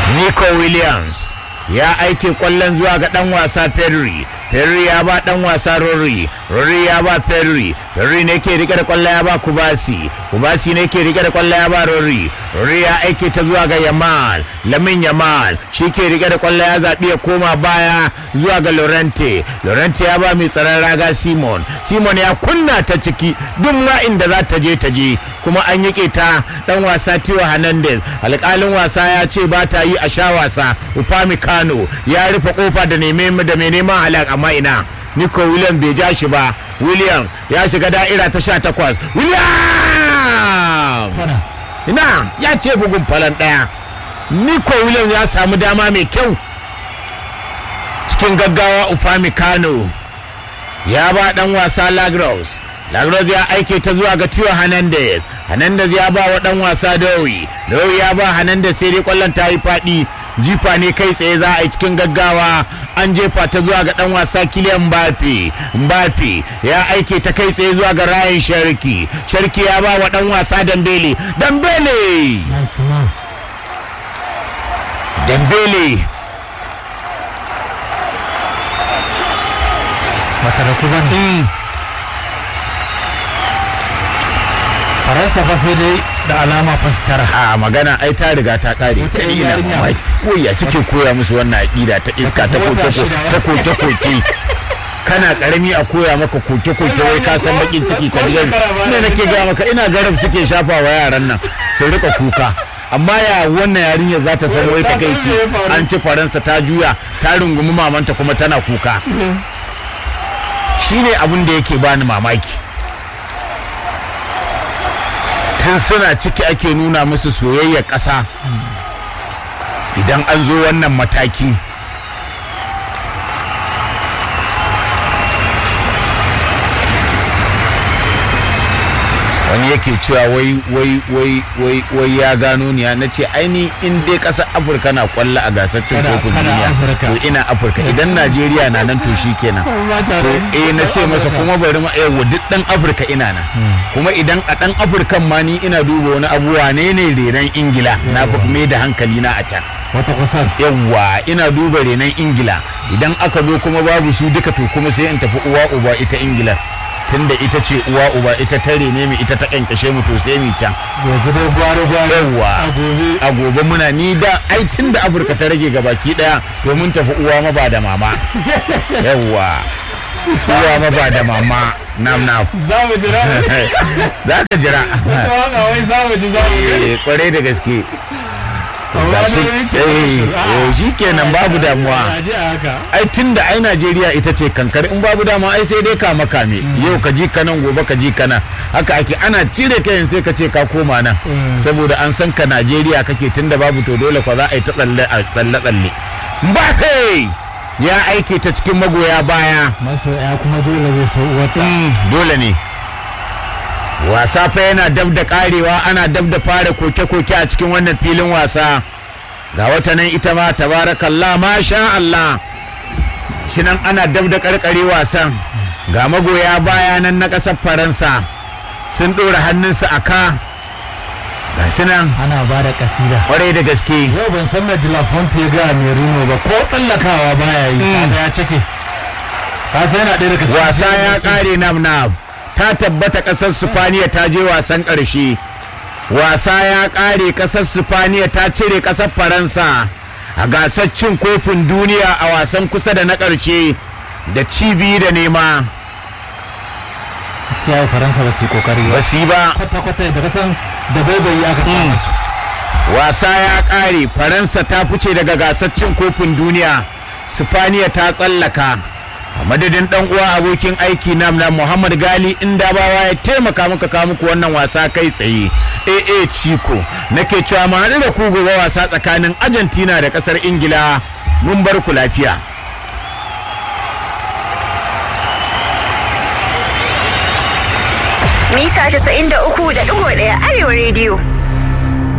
Nico Williams ya aike kwallon zuwa ga dan wasa Pedri Pedri ya ba dan wasa Rory Rory ya ba Pedri Pedri ne ke rike da kwallo ya ba Kubasi Kubasi ne ke rike da kwallo ya ba Rory Rory ya aike ta zuwa ga Yamal Lamin Yamal shi ke rike da kwallo ya zaɓi ya koma baya zuwa ga Lorente Lorente ya ba mai tsaron raga Simon Simon ya kunna ta ciki duk ma inda za ta je ta je kuma an yi ta dan wasa Tio Hernandez alƙalin wasa ya ce ba ta yi a sha wasa Upamecano ya rufe kofa da neme da mai neman halak amma ina Nico William bai ja shi ba William ya shiga da'ira ta sha takwas William ina ya ce bugun falon ɗaya Nico William ya samu dama mai kyau cikin gaggawa Upamecano ya ba dan wasa Lagros Lagros ya aike ta zuwa ga Tio Hernandez Hernandez ya ba wa dan wasa Dowi Dowi ya ba Hernandez sai dai kwallon ta yi faɗi jifa ne kai tsaye za a yi cikin gaggawa an jefa ta zuwa ga dan wasa Kylian Mbappe Mbappe ya aike ta kai tsaye zuwa ga Ryan Sharki Sharki ya ba wa dan wasa Dembele Dembele Nice man. Dembele Bata da ku bane. Faransa fa sai dai da alama fa su tara. a magana ai ta riga ta kare Wata ta yan ina yarinya. mamaki. koya suke koya musu wannan aƙida ta iska ta Wata koke shida. ta koke koke kana karami a koya maka koke koke wai ka san bakin ciki ka ji ne nake ga maka ina garab suke shafa wa yaran nan su rika kuka amma ya wannan yarinyar za ta san wai ta Ta san kai ce me ya faru. an ci faransa ta juya ta rungumi mamanta kuma tana kuka shine abin da yake bani mamaki tun suna ciki ake nuna musu soyayyar ƙasa idan an zo wannan mataki wani yake cewa wai wai wai wai wai ya gano ni na ce aini in dai ƙasar afirka na kwallo a gasar cin Kana- kofin kana duniya Afirka. to ina afirka idan najeriya na nan to shi kenan to eh na ce masa kuma bari ma yawa duk dan afirka ina nan kuma idan a dan afirkan ma ni ina duba wani abuwa ne ne renon ingila na fi mai da hankali na a can Wata kusan. yawwa ina duba renon ingila idan aka zo kuma babu su duka to kuma sai in tafi uwa uba ita ingila tunda ita ce uwa uba ita ta rene mu ita ta kankashe mu to sai mu can Yanzu dai gwari-gwari. yawwa A gobe. a gobe muna ni da ai tun da afirka ta rage gabaki daya domin tafi uwa ma ba da mama yawwa uwa ma ba da mama nam nam Za mu jira. za ka jira Wata waka wai za mu ji za mu ji. Eh, kwarai da gaske Amma Ga shi- dai ke- eh, eh, shi kenan babu damuwa. A ji a haka. ai tun da ai najeriya ita ce kankar in babu dama ai sai dai kama kame yau ka ji ka nan gobe ka ji ka nan haka ake ana cire kayan sai ka ce ka koma nan Mm. saboda an san ka najeriya kake tun da babu to dole kwa za a yi ta tsalle a tsalle tsalle mbappe ya aike ta cikin magoya baya Masoya kuma dole zai so wata. Mm, dole ne wasa fa yana dab da karewa ana dab da fara koke-koke a cikin wannan filin wasa ga wata nan ita ma tabarakallah masha Allah shi nan ana dab da karkare wasan ga magoya baya nan na ƙasar faransa sun ɗora hannunsu a ka ga su nan Ana ba da kasida. kwarai da gaske Yau ban san mai Dilafonte ya ga Merino ba ko tsallakawa baya yi. Kaga ya cike. Ka san yana ɗaya daga cikin wasa ya masu- ƙare nam nam ta tabbata ƙasar sifaniya ta je wasan ƙarshe wasa ya ƙare ƙasar sifaniya ta cire ƙasar faransa a gasar cin kofin duniya a wasan kusa da na ƙarshe da cibi da nema Gaskiya yau Faransa ba su yi kokari ba ba. su yi ba Kwata-kwata da kasan da baibayi aka sa Mm. musu. wasa ya ƙare faransa ta fice daga gasar cin kofin duniya sifaniya ta tsallaka a madadin dan uwa abokin aiki nam na muhammad gali inda bawa ya taimaka muka kawo muku wannan wasa kai tsaye aa chico nake cewa mu haɗu da ku gobe wasa tsakanin argentina da ƙasar ingila mun bar ku lafiya mita 93.1 arewa rediyo